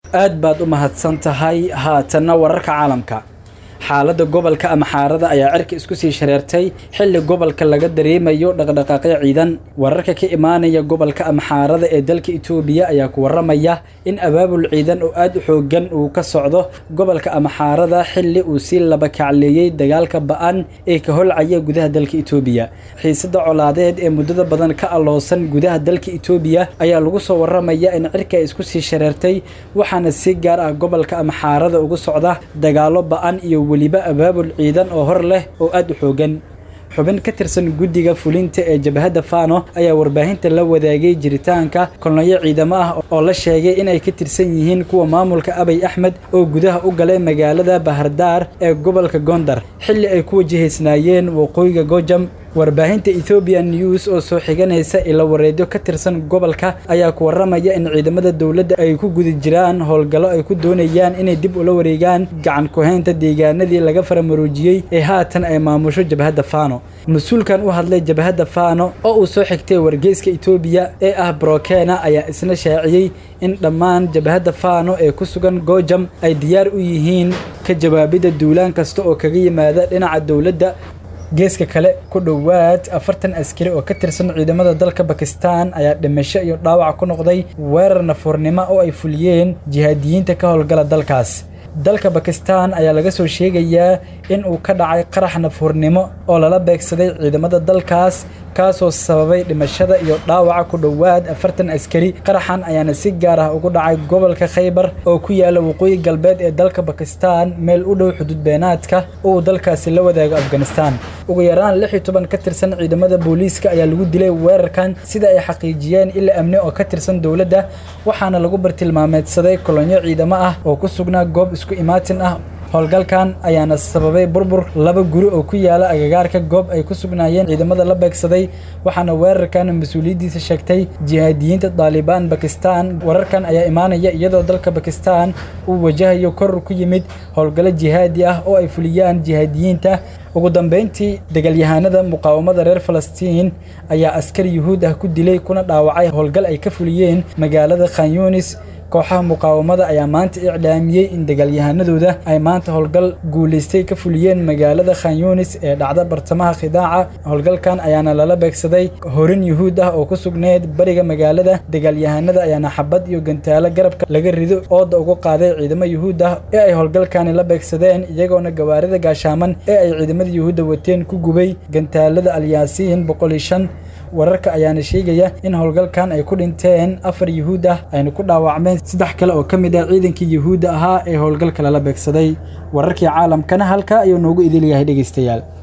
aad baad u mahadsan tahay haatanna wararka caalamka xaaladda gobolka ama xaarada ayaa cirka isku sii shareertay xilli gobolka laga dareemayo dhaqdhaqaaqyo ciidan wararka ka imaanaya gobolka ama xaarada ee dalka itoobiya ayaa ku waramaya in abaabul ciidan oo aad u xoogan uu ka socdo gobolka ama xaarada xilli uu sii laba kacleeyey dagaalka ba-an ee ka holcaya gudaha dalka itoobiya xiisada colaadeed ee muddada badan ka alloosan gudaha dalka itoobiya ayaa lagu soo waramaya in cirka ay isku sii shareertay waxaana si gaar ah gobolka ama xaarada ugu socda dagaalo ba-an iyo weliba abaabul ciidan oo hor leh oo aad u xoogan xubin ka tirsan guddiga fulinta ee jabhadda fano ayaa warbaahinta la wadaagay jiritaanka kolonyo ciidamo ah oo la sheegay inay ka tirsan yihiin kuwa maamulka abay axmed oo gudaha u galay magaalada bahardaar ee gobolka gondar xilli ay ku wajahaysnaayeen waqooyiga gojam warbaahinta ethoobian news oo soo xiganaysa ila wareedyo ka tirsan gobolka ayaa ku waramaya in ciidamada dowladda ay ku guda jiraan howlgallo ay ku doonayaan inay dib ula wareegaan gacan ku-haynta deegaanadii laga faramaroojiyey ee haatan ay maamusho jabhadda fano mas-uulkan u hadlay jabhadda fano oo uu soo xigtay wargeyska etoobiya ee ah brokena ayaa isna shaaciyey in dhammaan jabhadda fano ee ku sugan gojam ay diyaar u yihiin ka jawaabidda duulaan kasta oo kaga yimaada dhinaca dowladda geeska kale ku dhowaad afartan askari oo ka tirsan ciidamada dalka bakistan ayaa dhimasho iyo dhaawac ku noqday weerar nafuurnimo oo ay fuliyeen jihaadiyiinta ka howlgala dalkaas dalka bakistan ayaa laga soo sheegayaa in uu ka dhacay qarax nafuurnimo oo lala beegsaday ciidamada dalkaas kaasoo sababay dhimashada iyo dhaawaca ku dhowaad afartan askari qaraxan ayaana si gaar ah ugu dhacay gobolka khaybar oo ku yaala waqooyi galbeed ee dalka bakistan meel u dhow xuduud beenaadka uu dalkaasi la wadaago afghanistan ugu yaraan lix iyo toban ka tirsan ciidamada booliiska ayaa lagu dilay weerarkan sida ay xaqiijiyeen ila amni oo ka tirsan dowladda waxaana lagu bartilmaameedsaday kolonyo ciidamo ah oo ku sugnaa goob isku imaatin ah howlgalkan ayaana sababay burbur laba guri oo ku yaala agagaarka goob ay ku sugnaayeen ciidamada la beegsaday waxaana weerarkan mas-uuliyaddiisa sheegtay jihaadiyiinta daalibaan bakistan wararkan ayaa imaanaya iyadoo dalka bakistan uu wajahayo koror ku yimid howlgallo jihaadi ah oo ay fuliyaan jihaadiyiinta ugu dambeyntii dagaalyahanada muqaawamada reer falastiin ayaa askar yuhuud ah ku dilay kuna dhaawacay howlgal ay ka fuliyeen magaalada khanyunis kooxaha muqaawamada ayaa maanta iclaamiyey in dagaalyahanadooda ay maanta howlgal guulaystay ka fuliyeen magaalada khanyunis ee dhacda bartamaha khidaaca howlgalkan ayaana lala beegsaday horin yuhuud ah oo ku sugneyd bariga magaalada dagaalyahanada ayaana xabad iyo gantaalo garabka laga rido ooda ugu qaaday ciidamo yuhuud ah ee ay howlgalkani la beegsadeen iyagoona gawaarida gaashaaman ee ay ciidamada yuhuudda wateen ku gubay gantaalada alyaasiin boqol iyo shan wararka ayaana sheegaya in howlgalkan ay ku dhinteen afar yuhuud ah ayna ku dhaawacmeen saddex kale oo ka mid ah ciidankii yuhuudda ahaa ee howlgalka lala beegsaday wararkii caalamkana halkaa ayuu noogu idil yahay dhegaystayaal